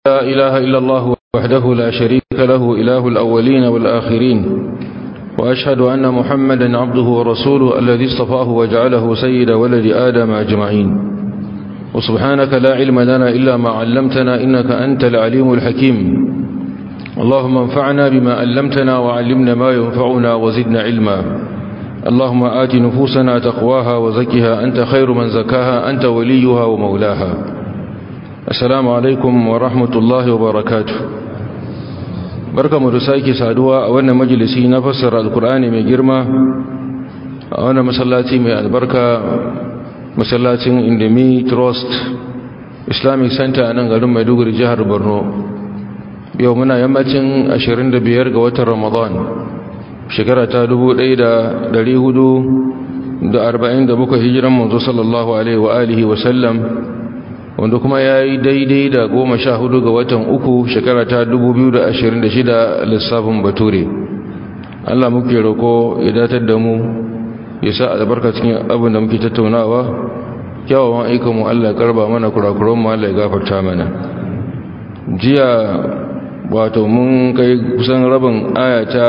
لا إله إلا الله وحده لا شريك له إله الأولين والآخرين وأشهد أن محمدا عبده ورسوله الذي اصطفاه وجعله سيد ولد آدم أجمعين وسبحانك لا علم لنا إلا ما علمتنا إنك أنت العليم الحكيم اللهم انفعنا بما علمتنا وعلمنا ما ينفعنا وزدنا علما اللهم آت نفوسنا تقواها وزكها أنت خير من زكاها أنت وليها ومولاها السلام عليكم ورحمة الله وبركاته بركة مرساكي سادوا وانا مجلسي نفسر القرآن من جرمة وانا مسلاتي من البركة مسلاتي اندمي تروست islamic center a nan garin maiduguri jihar borno yau muna yammacin 25 ga watan ramadan shekara ta 1447 hijiran manzo sallallahu alaihi wa alihi wa sallam wanda kuma ya yi daidai da goma sha hudu ga watan uku shekara ta 2026 lissafin bature Allah muke roko ya datar da mu ya sa albarka cikin abin da muke tattaunawa kyawawan aikanmu Allah ya karba mana kurakuranmu Allah ya gafarta mana jiya wato mun kai kusan rabin aya ta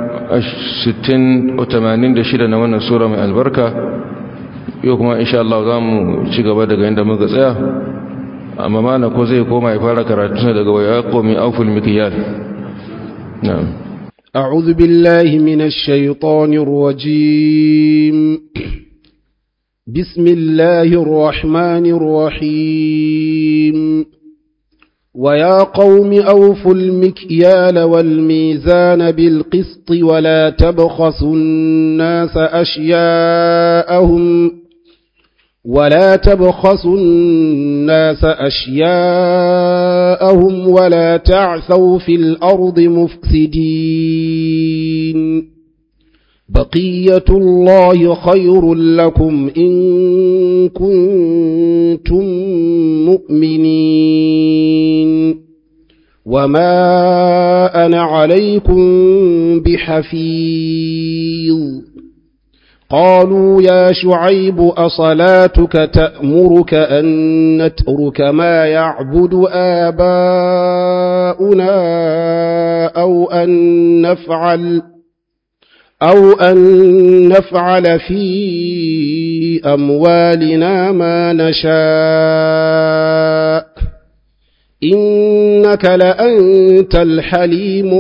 60-86 na wannan sura mai albarka yau kuma insha Allah za mu ci gaba daga inda muka tsaya amma mana ko zai koma ya fara karatu daga waya komi auful mikiyar na'am أعوذ بالله من الشيطان الرجيم بسم الله الرحمن الرحيم ويا قوم أوفوا المكيال والميزان بالقسط ولا تبخسوا الناس أشياءهم ولا تبخسوا الناس أشياءهم ولا تعثوا في الأرض مفسدين بقية الله خير لكم إن كنتم مؤمنين وما أنا عليكم بحفيظ قالوا يا شعيب أصلاتك تأمرك أن نترك ما يعبد آباؤنا أو أن نفعل أو أن نفعل في أموالنا ما نشاء إنك لأنت الحليم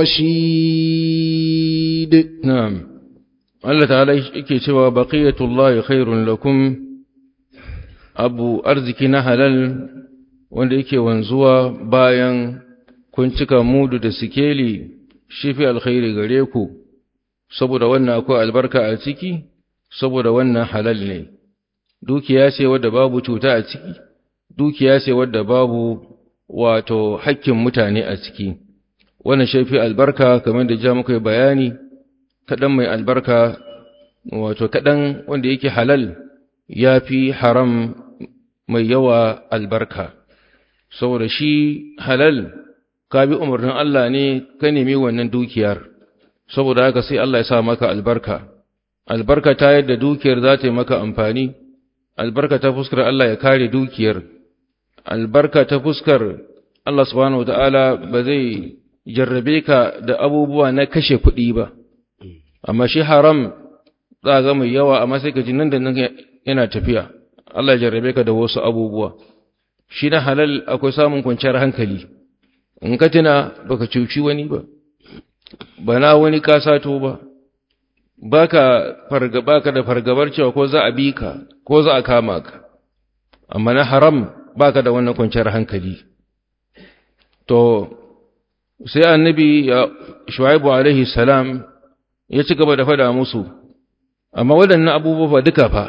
الرشيد نعم Allah ta'ala yake cewa baqiyatullahi khairun lakum abu arziki na halal wanda yake wanzuwa bayan kun cika mudu da sikeli shi fi alkhairi gare ku saboda wannan akwai albarka a ciki saboda wannan halal ne dukiya ce wadda babu cuta a ciki dukiya ce wadda babu wato hakkin mutane a ciki wannan shi fi albarka kamar da ja muka bayani kaɗan mai albarka wato kaɗan wanda yake halal ya fi haram mai yawa albarka saboda shi halal ka bi umarnin Allah ne ka nemi wannan dukiyar saboda haka sai Allah ya sa maka albarka albarka ta yadda dukiyar za ta yi maka amfani albarka ta fuskar Allah ya kare dukiyar albarka ta fuskar Allah subhanahu wataala ba zai jarrabe ka da abubuwa na kashe kuɗi ba amma shi haram za ga mai yawa amma sai ka ji nan da nan yana tafiya Allah ya jarrabe ka da wasu abubuwa shi na halal akwai samun kwanciyar hankali in ka tuna baka cuci wani ba bana wani ka sato ba baka farga baka da fargabar cewa ko za a bi ka ko za a kama ka amma na haram baka da wannan kwanciyar hankali to sai annabi shuaibu alaihi salam ya ci gaba da fada musu amma waɗannan abubuwa duka fa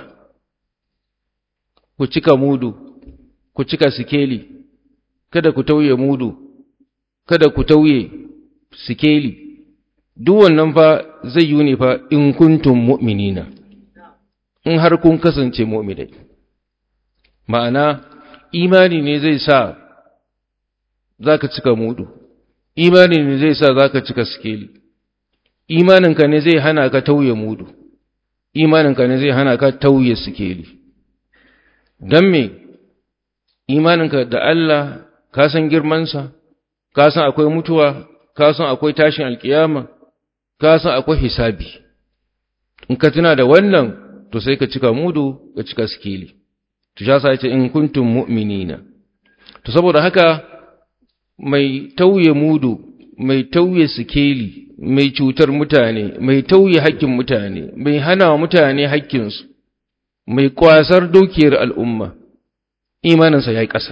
ku cika mudu ku cika sikeli kada ku tauye mudu kada ku tauye sikeli duk wannan fa zai yi ne fa in kuntum mu'minina in har kun kasance mu'minai ma'ana imani ne zai sa zaka cika mudu imani ne zai sa zaka cika sikeli imaninka ne zai hana ka tauye mudu imaninka ne zai hana ka tauye sikeli don me imaninka da Allah ka san girmansa ka san akwai mutuwa ka san akwai tashin alkiyama ka san akwai hisabi in ka tuna da wannan to sai ka cika mudu ka cika sikeli to sha sa yace in kuntum mu'minina to saboda haka mai tauye mudu mai tauye sikeli mai cutar mutane mai tauye haƙƙin mutane mai hana wa mutane haƙƙinsu mai kwasar dukiyar al'umma imaninsa ya yi ƙasa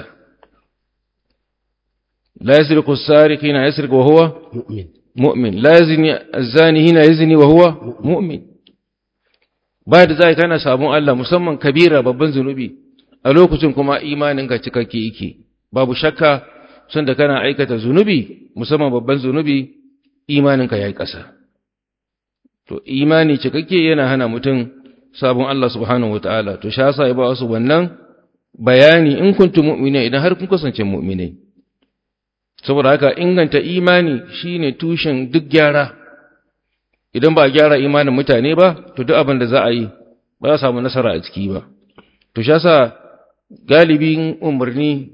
la yasriqu as-sariq hina yasriq wa huwa mu'min mu'min la yazni az-zani hina yazni wa huwa mu'min ba da zai kana sabon Allah musamman kabira babban zunubi a lokacin kuma imaninka cikakke yake babu shakka sanda kana aikata zunubi musamman babban zunubi imaninka yayi ƙasa to imani cikakke yana hana mutum sabon Allah subhanahu wataala to sha sa ya ba wasu wannan bayani in kuntum mu'mina idan har kun kasance mu'minai saboda haka inganta imani shine tushen duk gyara idan ba a gyara imanin mutane ba to duk abin da za a yi ba za a samu nasara a ciki ba to sha sa galibin umarni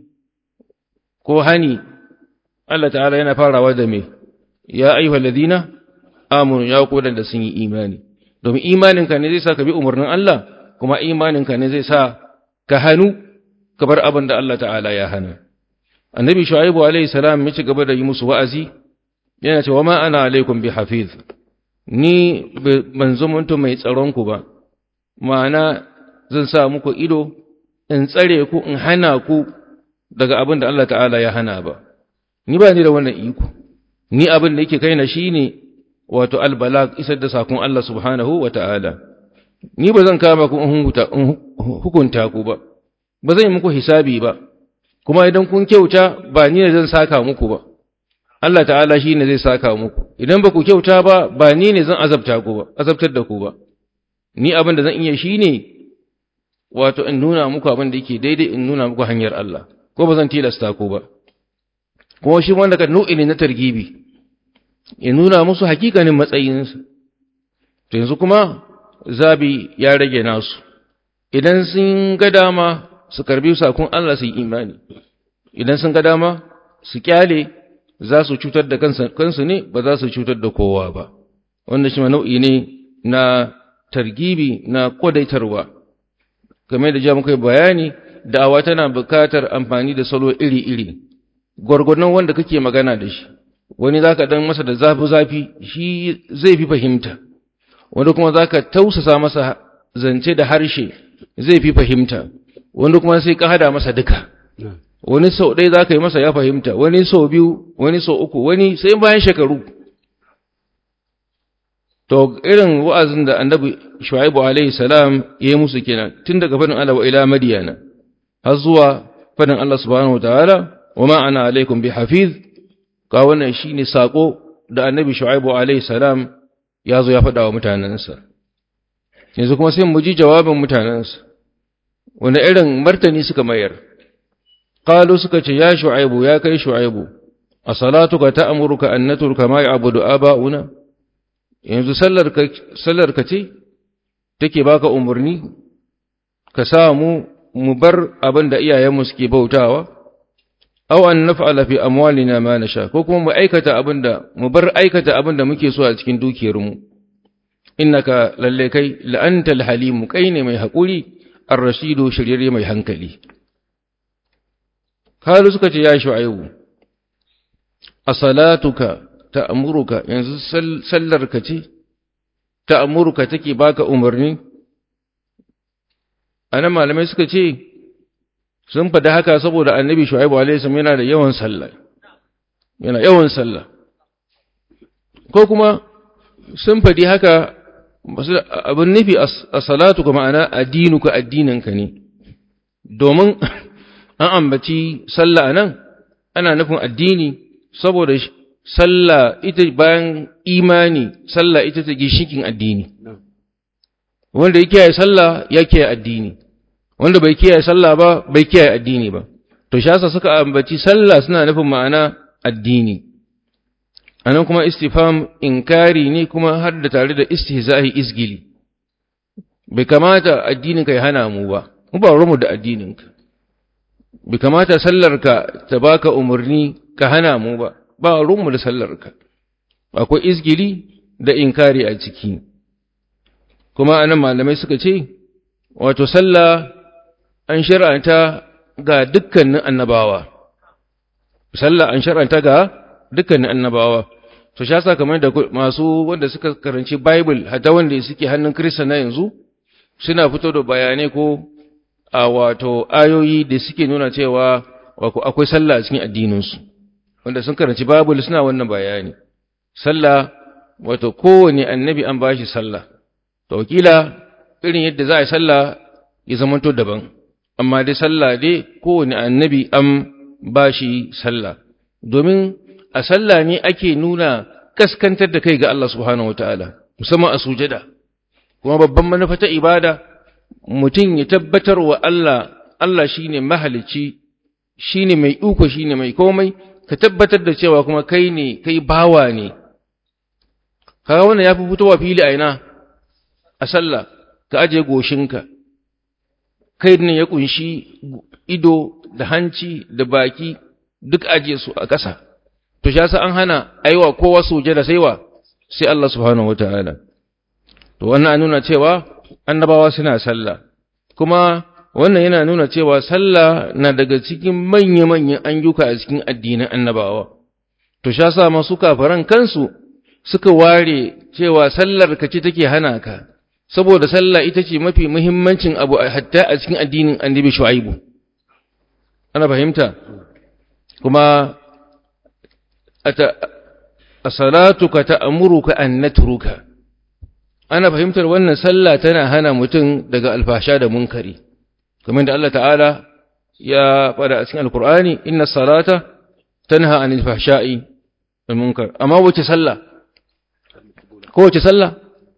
ko hani Allah ta'ala yana farawa da me ya ayyuhal ladina amanu ya ku da sun yi imani domin imaninka ne zai sa ka bi umarnin Allah kuma imaninka ne zai sa ka hannu ka bar abin da Allah ta'ala ya hana annabi shu'aibu alaihi salam ya ci gaba da yi musu wa'azi yana cewa ma ana alaikum bi hafiz ni ban zumunta mai tsaron ku ba ma'ana zan sa muku ido in tsare ku in hana ku daga abin da Allah ta'ala ya hana ba ni ba ni da wannan iko ni abin da yake kaina shine wato albalag isar da sakon Allah subhanahu wa ta'ala ni ba zan kama ku in hukunta ku ba ba zan yi muku hisabi ba kuma idan kun kyauta ba ni ne zan saka muku ba Allah ta'ala shi ne zai saka muku idan ba ku kyauta ba ba ni ne zan azabta ku ba azabtar da ku ba ni abin da zan iya shi ne wato in nuna muku abin da yake daidai in nuna muku hanyar Allah ko ba zan tilasta ku ba kuma shi wanda ka nau'i ne na targibi ya nuna musu hakikanin matsayinsa to yanzu kuma zabi ya rage nasu idan sun ga dama su karbi sakon Allah su yi imani idan sun ga dama su kyale za su cutar da kansu ne ba za su cutar da kowa ba wanda shi nau'i ne na targibi na kodaitarwa game da ja muka bayani da'awa tana bukatar amfani da salo iri-iri gwargwadon wanda kake magana da shi wani zaka dan masa da zafi-zafi shi zai fi fahimta wani kuma zaka tausasa masa zance da harshe zai fi fahimta wani kuma sai ka hada masa duka wani sau ɗaya za ka yi masa ya fahimta wani sau biyu wani sau uku wani sai bayan shekaru to irin wa'azin da annabi shu'aibu alaihi salam ya yi musu kenan tun daga fadin Allah wa ila madiyana har zuwa fadin Allah subhanahu wataala wa ma ana alaikum bi hafiz ka wannan shine sako da annabi shu'aibu alaihi salam ya zo ya faɗa wa mutanensa yanzu kuma sai mu ji jawabin mutanensa wanda irin martani suka mayar qalu suka ce ya shu'aibu ya kai shu'aibu asalatuka ta'muruka an natruka ma ya'budu aba'una yanzu sallar ka sallar ka ce take baka umurni ka sa mu mu bar abin da iyayenmu suke bautawa aw an naf'ala fi amwalina ma nasha ko kuma mu aikata abin da mu bar aikata abin da muke so a cikin dukiyarmu innaka lalle kai la antal halim kai ne mai hakuri ar-rashidu shiryayye mai hankali kalu suka ce ya shu'aibu as-salatuka ta'muruka yanzu sallar ka ce ta'muruka take baka umarni anan malamai suka ce sun faɗi haka saboda annabi shu'aibu alaihi salam yana da yawan sallah yana yawan sallah ko kuma sun faɗi haka abin nufi a salatu kuma ma'ana addinuka addininka ne domin an ambaci sallah nan ana nufin addini saboda sallah ita bayan imani sallah ita ta gishikin addini wanda ya kiyaye sallah ya kiyaye addini wanda bai kiyaye sallah ba bai kiyaye addini ba to shasa suka ambaci sallah suna nufin ma'ana addini anan kuma istifham inkari ne kuma har da tare da istihza'i isgili bai kamata addininka ya hana mu ba mu ba mu da addininka bi kamata sallarka ta baka umarni ka hana mu ba ba ruwanmu da sallarka akwai izgili da inkari a ciki kuma anan malamai suka ce wato sallah an shar'anta ga dukkanin annabawa sallah an shar'anta ga dukkanin annabawa to sha sa kamar da masu wanda suka karanci bible hatta wanda suke hannun kirista na yanzu suna fito da bayanai ko a wato ayoyi da suke nuna cewa akwai sallah a cikin addininsu wanda sun karanci bible suna wannan bayani sallah wato kowane annabi an bashi sallah to wakila irin yadda za a yi sallah ya zamanto daban amma dai sallah dai kowane annabi an bashi sallah domin a sallah ne ake nuna kaskantar da kai ga Allah subhanahu wataala musamman a sujada kuma babban manufa ta ibada mutum ya tabbatar wa Allah Allah shine mahalicci shine mai iko shine mai komai ka tabbatar da cewa kuma kai ne kai bawa ne kaga wannan yafi fitowa fili a ina a sallah ka aje goshinka kai ne ya kunshi ido da hanci da baki duk aje su a ƙasa to shi yasa an hana aiwa kowa sujada sai wa sai Allah subhanahu wataala to wannan an nuna cewa annabawa suna sallah kuma wannan yana nuna cewa sallah na daga cikin manya-manyan ayyuka a cikin addinin annabawa to sha sa masu kafaran kansu suka ware cewa sallar ka ce take hana ka saboda sallah ita ce mafi muhimmancin abu hatta a cikin addinin annabi shu'aibu ana fahimta kuma as-salatuka ta'muruka an natruka ana fahimtar wannan sallah tana hana mutum daga alfasha da munkari kamar da Allah ta'ala ya fada a cikin alkur'ani inna salata tanha anil fahsha'i wal munkar amma wace sallah ko wace sallah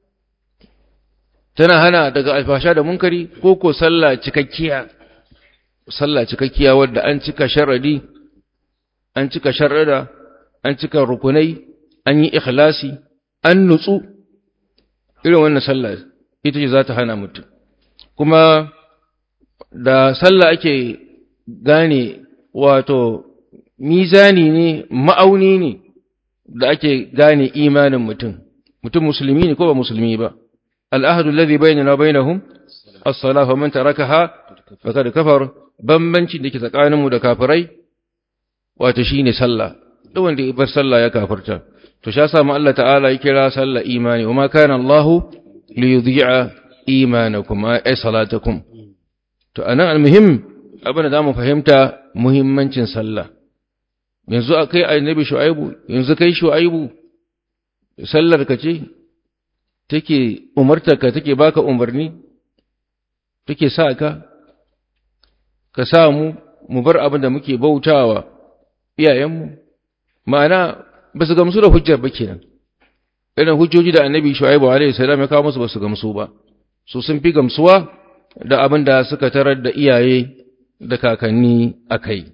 tana hana daga alfasha da munkari ko ko sallah cikakkiya sallah cikakkiya wadda an cika sharadi an cika sharada an cika rukunai an yi ikhlasi an nutsu irin wannan sallah ita ce za ta hana mutum kuma da sallah ake gane wato mizani ne ma'auni ne da ake gane imanin mutum mutum musulmi ne ko ba musulmi ba al'ahadu alladhi bainana wa bainahum as-salah wa man tarakaha faqad kafar bambanci da ke tsakanin mu da kafirai wato shine sallah duk wanda ya bar sallah ya kafirta to sha samu Allah ta'ala ya kira sallah imani wa ma kana Allahu li yudhi'a imanakum ay salatakum to anan almuhim abin da zamu fahimta muhimmancin sallah yanzu akai annabi shu'aibu yanzu kai shu'aibu sallar ka ce take umartar ka take baka umarni take sa ka ka samu mu bar abin da muke bautawa iyayenmu ma'ana ba su gamsu da hujjar ba kenan irin hujjoji da annabi shu'aibu alaihi salam ya kawo musu ba su gamsu ba su sun fi gamsuwa da abin da suka tarar da iyaye da kakanni a kai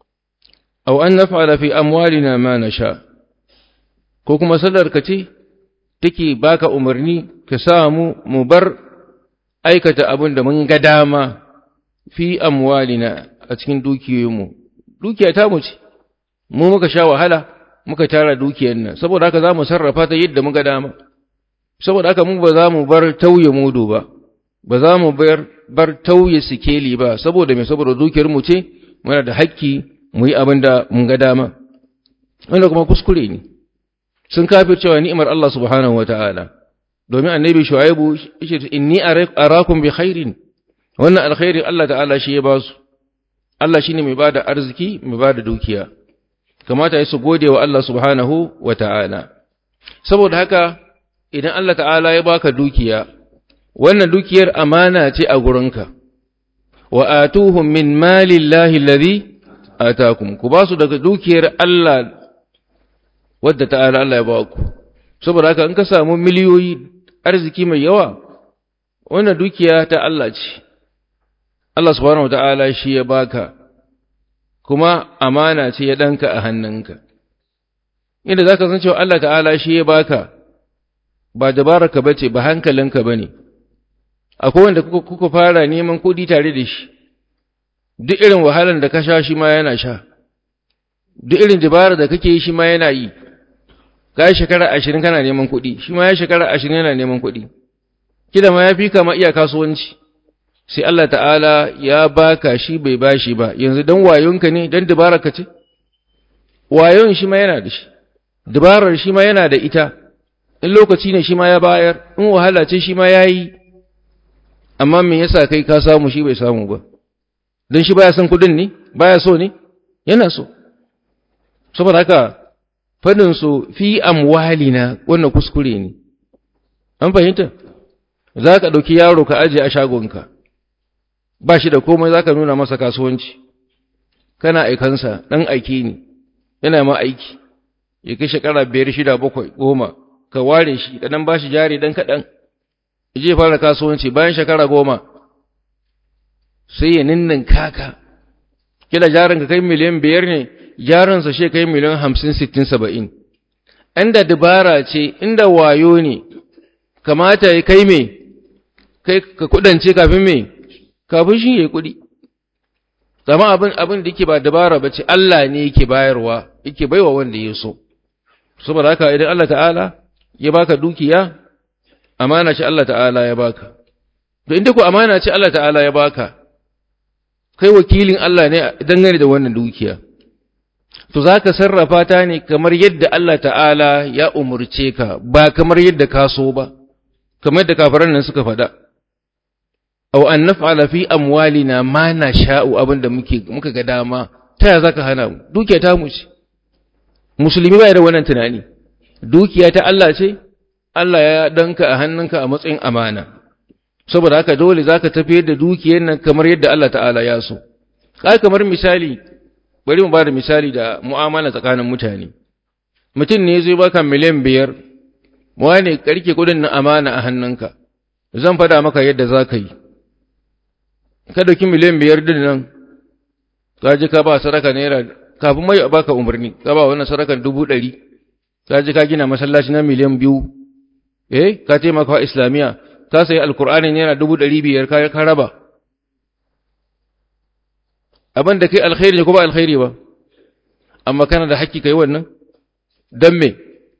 aw an naf'ala fi amwalina ma nasha ko kuma sallar ka ce take baka umarni ka samu mu bar aikata abin da mun ga dama fi amwalina a cikin dukiyoyinmu dukiya ta mu ce mu muka sha wahala muka tara dukiyar nan saboda haka za mu sarrafa ta yadda muka dama saboda haka mu ba za mu bar tauye mudu ba ba za mu bar bar tauye sikeli ba saboda me saboda dukiyar mu ce muna da hakki mu yi abin da mun ga dama wanda kuma kuskure ne sun kafir cewa ni'imar Allah subhanahu wataala domin annabi shu'aibu yace inni arakum bi khairin wannan alkhairi Allah ta'ala shi ya ba su Allah shine mai bada arziki mai bada dukiya kamata ya su gode wa Allah subhanahu wa ta'ala. Saboda haka, idan Allah ta'ala ya baka dukiya, wannan dukiyar amana ce a gurinka, wa atuhum min malin lahi lari a takum, ku ba su daga dukiyar Allah wadda ta'ala Allah ya ba ku. Saboda haka, in ka samu miliyoyi arziki mai yawa, wannan dukiya ta Allah ce, Allah subhanahu wa ta'ala shi ya baka. kuma amana ce ya ɗanka a hannunka. Inda za ka san cewa Allah ta'ala shi ya baka, ba dabararka ba ce, ba hankalinka ba ne, akwai wanda kuka fara neman kuɗi tare da shi, duk irin wahalar da ka sha shi ma yana sha duk irin dabara da kake yi shi ma yana yi ka yi shekara ashirin kana neman kuɗi shi ma ya shekara ashirin yana neman kuɗi kida ma ya fi kama iya kasuwanci sai Allah ta'ala ya baka shi bai bashi ba yanzu dan wayonka ne dan dabarar ka ce wayon shi ma yana da shi dabarar shi ma yana da ita in lokaci ne shi ma ya bayar in wahala ce shi ma ya yi amma me yasa kai ka samu shi bai samu ba don shi baya son kudin ne baya so ne yana so saboda haka fadin su fi amwalina wannan kuskure ne an fahimta za ka ɗauki yaro ka aje a shagonka ba shi da komai za ka nuna masa kasuwanci kana aikansa ɗan aiki ne yana ma aiki ya kai shekara biyar shida bakwai goma ka ware shi ka ɗan ba shi jari ɗan kaɗan ya je fara kasuwanci bayan shekara goma sai ya ninnin kaka kila jarin ka kai miliyan biyar ne jarinsa shi kai miliyan hamsin sittin saba'in inda dabara ce inda wayo ne kamata ya kai me kai ka kudance kafin me kafin shi ya yi kudi zama abin abin da yake ba dabara ba ce Allah ne yake bayarwa yake baiwa wanda ya so saboda haka idan Allah ta'ala ya baka dukiya amana ce Allah ta'ala ya baka to inda ko amana ce Allah ta'ala ya baka kai wakilin Allah ne dangane da wannan dukiya to zaka sarrafa ta ne kamar yadda Allah ta'ala ya umurce ka ba kamar yadda ka so ba kamar yadda kafiran nan suka faɗa aw an naf'ala fi amwalina ma nasha'u abinda muke muka ga dama ta ya zaka hana mu dukiya ta mu ce musulmi bai da wannan tunani dukiya ta Allah ce Allah ya danka a hannunka a matsayin amana saboda haka dole zaka tafiyar da dukiyar nan kamar yadda Allah ta'ala ya so kai kamar misali bari mu bada misali da mu'amala tsakanin mutane mutum ne zai baka miliyan biyar wane karke kudin na amana a hannunka zan fada maka yadda za ka yi ka dauki miliyan biyar din nan ka ji ka ba sadaka naira kafin mai a baka umarni ka ba wannan sadakan dubu ɗari ka ji ka gina masallaci na miliyan biyu eh ka taimaka wa islamiyya ka sayi alkur'ani naira dubu ɗari biyar ka raba abin da kai alkhairi ne ko ba alkhairi ba amma kana da haƙƙi kai wannan don me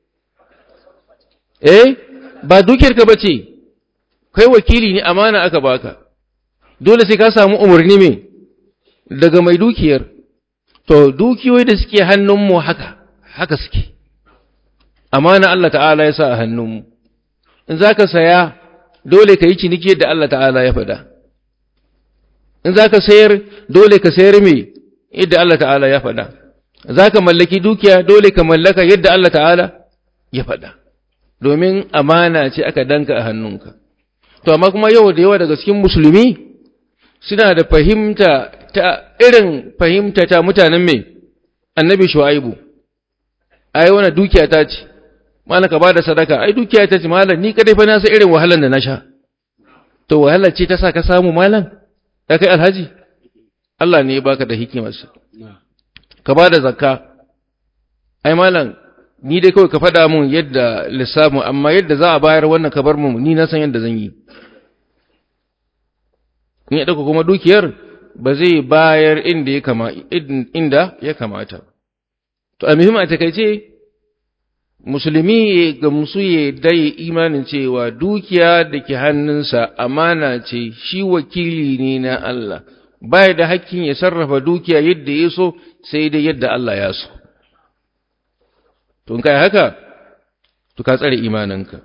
eh ba dukiyarka ba ce kai wakili ne amana aka baka dole sai ka samu umarni me daga mai dukiyar to dukiyoyi da suke hannunmu haka haka suke amana Allah ta'ala ya sa a hannunmu in za ka saya dole ka yi ciniki da Allah ta'ala ya faɗa in za ka sayar dole ka sayar me yadda Allah ta'ala ya faɗa za ka mallaki dukiya dole ka mallaka yadda Allah ta'ala ya faɗa domin amana ce aka danka a hannunka to amma kuma yau da yawa daga cikin musulmi suna da fahimta ta irin fahimta ta mutanen mai annabi shu'aibu ai wannan dukiya ta ce malaka ba da sadaka ai dukiya ta ce malam ni kadai fa na san irin wahalan da na sha to wahalar ce ta sa ka samu malam ya kai alhaji Allah ne ya baka da hikimarsa ka ba da zakka ai malam ni dai kawai ka faɗa mun yadda lissafin amma yadda za a bayar wannan ka bar mu ni na san yadda zan yi in ya ɗauka kuma dukiyar ba zai bayar inda ya kama inda ya kamata to a muhimma takaice musulmi ga musu ya dai imanin cewa dukiya da ke hannunsa amana ce shi wakili ne na Allah baya da hakkin ya sarrafa dukiya yadda ya so sai dai yadda Allah ya so to in kai haka to ka tsare imaninka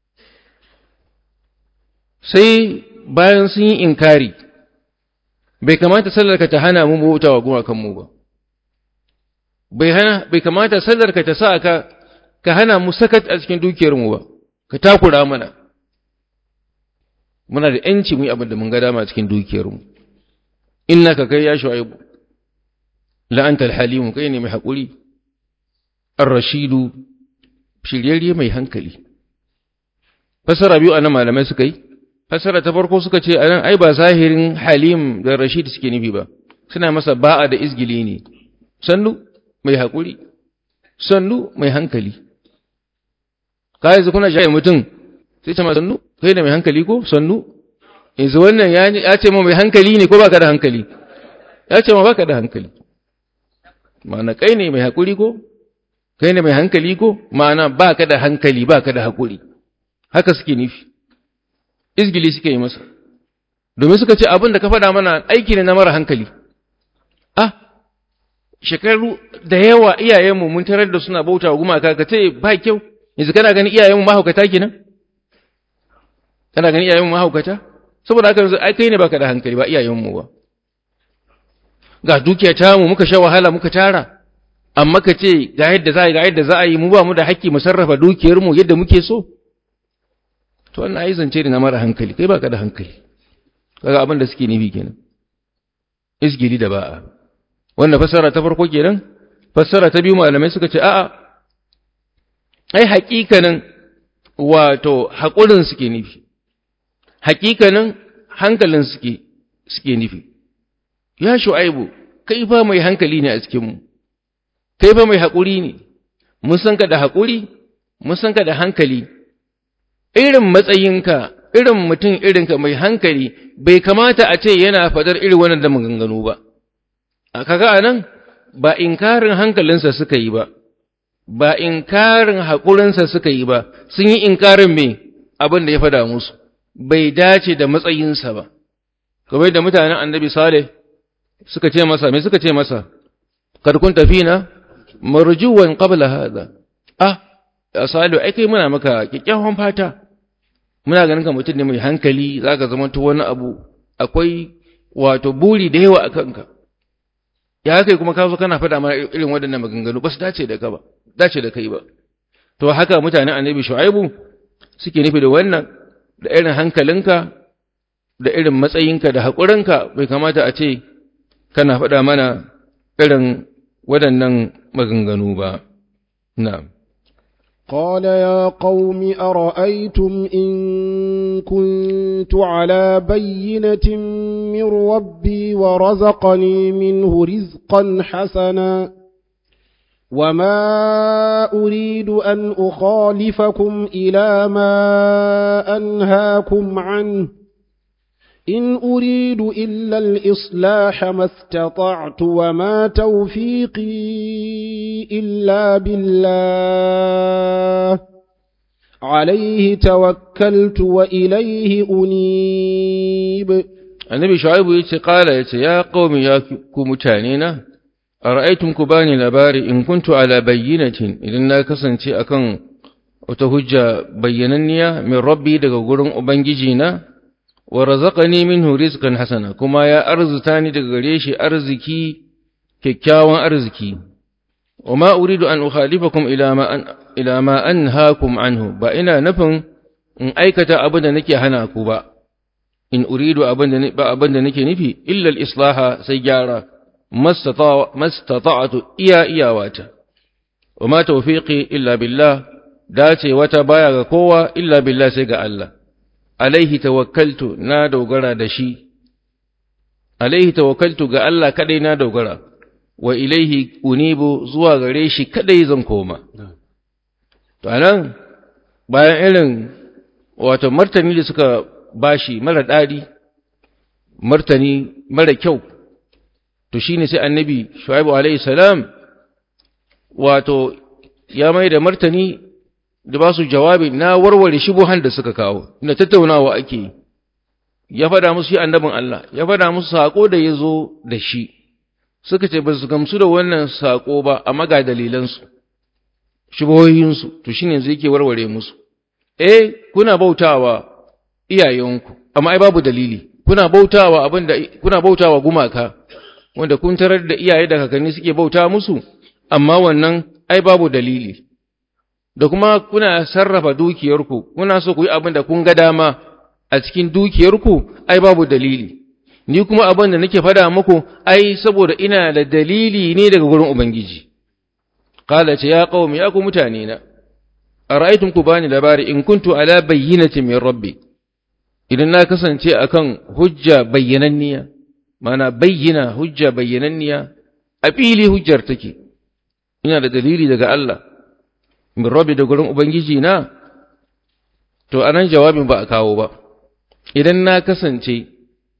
sai bayan sun yi inkari bai kamata sallarka ta hana mu bauta wa gumakanmu ba bai hana bai kamata sallarka ta sa ka ka hana mu sakat a cikin dukiyarmu ba ka takura mana muna da yanci mu yi abin da mun ga dama cikin dukiyarmu innaka kai ya shu'aibu la anta al-halim kai ne mai hakuri ar-rashidu shiryayye mai hankali fasara biyu anan malamai suka yi fasara ta farko suka ce anan ai ba zahirin halim da rashid suke nufi ba suna masa ba'a da izgili ne sannu mai haƙuri sannu mai hankali ka yanzu kuna shaye mutum sai ce ma sannu kai da mai hankali ko sannu yanzu wannan ya ce ma mai hankali ne ko ba ka da hankali ya ce ma baka da hankali ma'ana kai ne mai haƙuri ko kai ne mai hankali ko ma'ana baka da hankali baka da haƙuri haka suke nufi izgili suke yi masa domin suka ce abin da ka faɗa mana aiki ne na mara hankali ah shekaru da yawa iyayenmu mun tarar da suna bauta wa gumaka ka ce ba kyau yanzu kana ganin iyayenmu mahaukata kenan kana ganin iyayenmu mahaukata saboda haka yanzu ai kai ne baka da hankali ba iyayenmu ba ga dukiya ta mu muka sha wahala muka tara amma ka ce ga yadda za a yi ga yadda za a yi mu ba mu da haƙƙi mu sarrafa dukiyar mu yadda muke so to wannan ai zance ne na mara hankali kai baka da hankali kaga abin da suke nufi kenan isgiri da ba'a wanda fassara ta farko kenan fassara ta biyu malamai suka ce a'a ai haƙiƙanin wato haƙurin suke nufi haƙiƙanin hankalin suke suke nufi ya shu'aibu kai fa mai hankali ne a cikin mu kai fa mai haƙuri ne mun san ka da haƙuri mun san ka da hankali irin matsayinka irin mutum irinka mai hankali bai kamata a ce yana fadar irin wannan da maganganu ba a kaga anan ba inkarin hankalinsa suka yi ba ba inkarin haƙurinsa suka yi ba sun yi inkarin me abin da ya fada musu bai dace da matsayinsa ba kamar da mutanen annabi saleh suka ce masa me suka ce masa kad kunta fina marjuwan qabla hada ah ya salih ai kai muna maka kikkiawan fata muna ganin ka mutum ne mai hankali zaka zama to wani abu akwai wato buri da yawa akan ka ya kai kuma ka zo kana faɗa mana irin waɗannan maganganu ba su dace da ka ba dace da kai ba to haka mutanen annabi shu'aibu suke nufi da wannan da irin hankalinka da irin matsayinka da haƙurinka bai kamata a ce kana faɗa mana irin waɗannan maganganu ba na'am قال يا قوم أرأيتم إن كنت على بينة من ربي ورزقني منه رزقا حسنا وما أريد أن أخالفكم إلى ما أنهاكم عنه إن أريد إلا الإصلاح ما استطعت وما توفيقي إلا بالله عليه توكلت وإليه أنيب annabi shu'aibu yace qala yace ya qaumi ya ku mutane na ara'aytum ku bani labari in kuntu ala bayyinatin idan na kasance akan wata hujja bayyananniya min rabbi daga gurin ubangiji na wa razaqani minhu rizqan hasana kuma ya arzuta ni daga gare shi arziki kyakkyawan arziki wa ma uridu an ukhalifakum ila ma an ila ma anhaakum anhu ba ina nufin in aikata abin da nake hana ku ba in uridu abin da ba abin da nake nufi illa al-islaha sai gyara mastata'tu iya iyawata wa ma tawfiqi illa billah dace wata baya ga kowa illa billah sai ga Allah alaihi tawakkaltu na dogara da shi alaihi tawakkaltu ga Allah kadai na dogara wa ilaihi unibu zuwa gare shi kadai zan koma to anan bayan irin wato martani da suka bashi mara dadi martani mara kyau to shine sai annabi shu'aibu alaihi salam wato ya mai da martani da ba su jawabi na warware shubuhan da suka kawo ina tattaunawa ake yi ya faɗa musu shi annabin Allah ya faɗa musu saƙo da ya zo da shi suka ce ba su gamsu da wannan saƙo ba amma ga dalilansu shubuhohinsu to shine yanzu yake warware musu eh kuna bautawa iyayenku amma ai babu dalili kuna bautawa abinda kuna bautawa gumaka wanda kun tarar da iyaye da kakanni suke bauta musu amma wannan ai babu dalili da kuma kuna sarrafa dukiyarku kuna so ku yi abin da kun ga dama a cikin dukiyarku ai babu dalili ni kuma abin da nake fada muku ai saboda ina da dalili ne daga gurin ubangiji qala ce ya qaumi ya ku mutane na ara'aytum ku bani labari in kuntu ala bayyinatin min rabbi idan na kasance akan hujja bayyananniya mana bayyana hujja bayyananniya a fili hujjar take ina da dalili daga Allah min rabbi da gurin ubangiji na to anan jawabin ba a kawo ba idan na kasance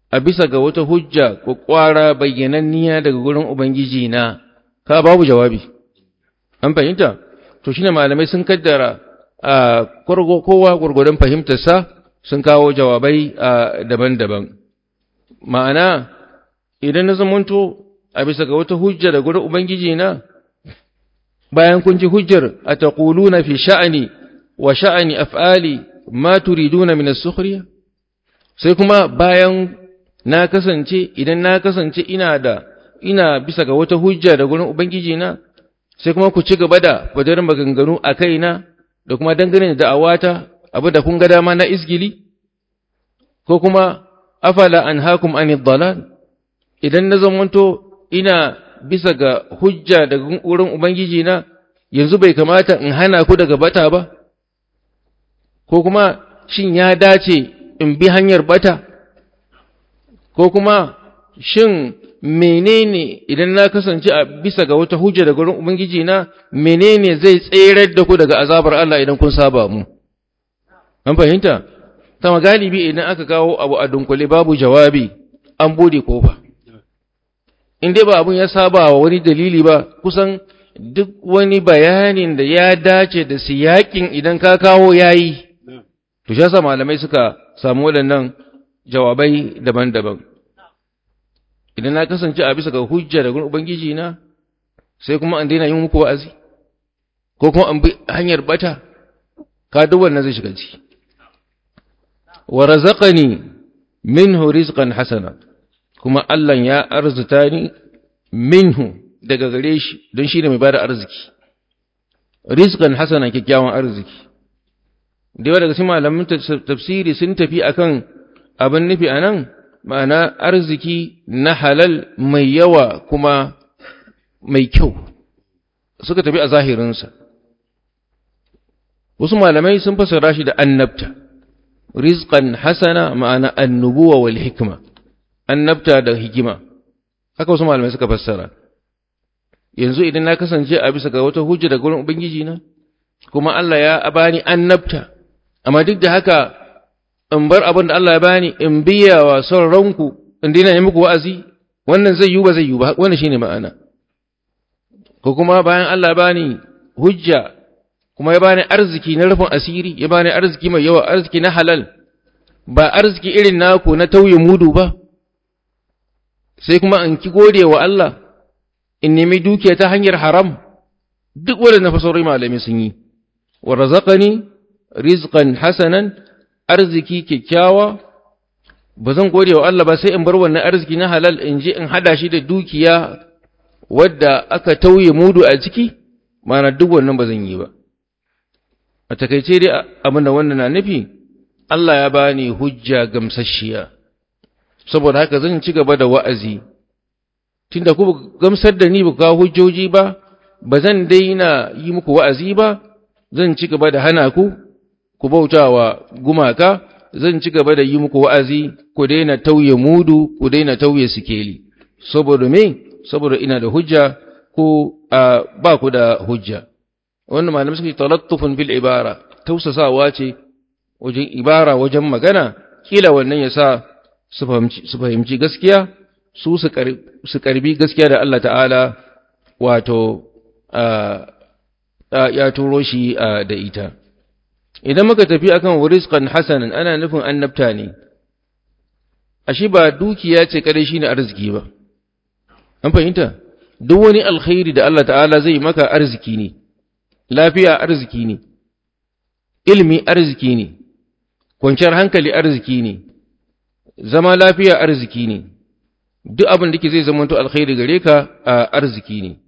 a bisa ga wata hujja ko kwara bayyananniya daga gurin ubangiji na ka babu jawabi an fahimta to shine malamai sun kaddara a kowa gurgurdan fahimtarsa sun kawo jawabai daban-daban ma'ana idan na zamanto a bisa ga wata hujja da gurin ubangiji na bayan kun ji hujjar a taquluna fi sha'ani wa sha'ani af'ali ma turiduna min as-sukhriya sai kuma bayan na kasance idan na kasance ina da ina bisa ga wata hujja da gurin ubangiji na sai kuma ku ci gaba da fadar maganganu a kaina da kuma dangane da da'awata abu da kun ga dama na isgili ko kuma afala anhaakum anid dalal idan na zamanto ina bisa ga hujja daga wurin ubangiji na yanzu bai kamata in hana ku daga bata ba ko kuma shin ya dace in bi hanyar bata ko kuma shin menene idan na kasance a bisa ga wata hujja daga wurin ubangiji na menene zai tserar da ku daga azabar Allah idan kun saba mu an fahimta sama galibi idan aka kawo abu a dunkule babu jawabi an bude kofa in dai ba abun ya saba wa wani dalili ba kusan duk wani bayanin da ya dace da siyakin idan ka kawo yayi to shi yasa malamai suka samu waɗannan jawabai daban-daban idan na kasance a bisa ga hujja da ubangiji na sai kuma an daina yin muku wa'azi ko kuma an bi hanyar bata ka duk wannan zai shiga ciki wa razaqani minhu rizqan hasana kuma Allah ya arzuta ni minhu daga gare shi don shi ne mai bada arziki rizqan hasana kyakkyawan arziki da yawa daga cikin malamin tafsiri sun tafi akan abin nufi anan ma'ana arziki na halal mai yawa kuma mai kyau suka tafi a zahirinsa wasu malamai sun fasara shi da annabta rizqan hasana ma'ana annubuwa wal hikma annabta da hikima haka wasu malamai suka fassara yanzu idan na kasance a bisa ga wata hujja da gurin ubangiji na kuma Allah ya bani annabta amma duk da haka in bar abin da Allah ya bani in biya wa son ranku in dina yi muku wa'azi wannan zai yi ba zai yi ba wannan shine ma'ana ko kuma bayan Allah ya bani hujja kuma ya bani arziki na rufin asiri ya bani arziki mai yawa arziki na halal ba arziki irin naku na tauye mudu ba sai kuma in ki gode wa Allah in nemi dukiya ta hanyar haram duk waɗanda fasarai malami sun yi wa razaqani rizqan hasanan arziki kyakkyawa ba zan gode wa Allah ba sai in bar wannan arziki na halal in je in hada shi da dukiya wadda aka tauye mudu a ciki mana duk wannan ba zan yi ba a takaice dai abin da wannan na nufi Allah ya bani hujja gamsasshiya saboda haka zan ci gaba da wa'azi tunda ku gamsar da ni ba kawo hujjoji ba ba zan daina yi muku wa'azi ba zan ci gaba da hana ku ku bautawa gumaka zan ci gaba da yi muku wa'azi ku daina tauye mudu ku daina tauye sikeli saboda me saboda ina da hujja ko ba ku da hujja wannan malamai suke talattufun bil ibara tausasawa ce wajen ibara wajen magana kila wannan ya sa su fahimci gaskiya su su karbi gaskiya da Allah ta'ala wato ya turo shi da ita idan muka tafi akan rizqan hasanan ana nufin annabta ne ashe ba dukiya ce kadai shine arziki ba an fahimta duk wani alkhairi da Allah ta'ala zai maka arziki ne lafiya arziki ne ilimi arziki ne kwanciyar hankali arziki ne zama lafiya arziki ne duk abin da ke zai zama alkhairi gare ka a arziki ne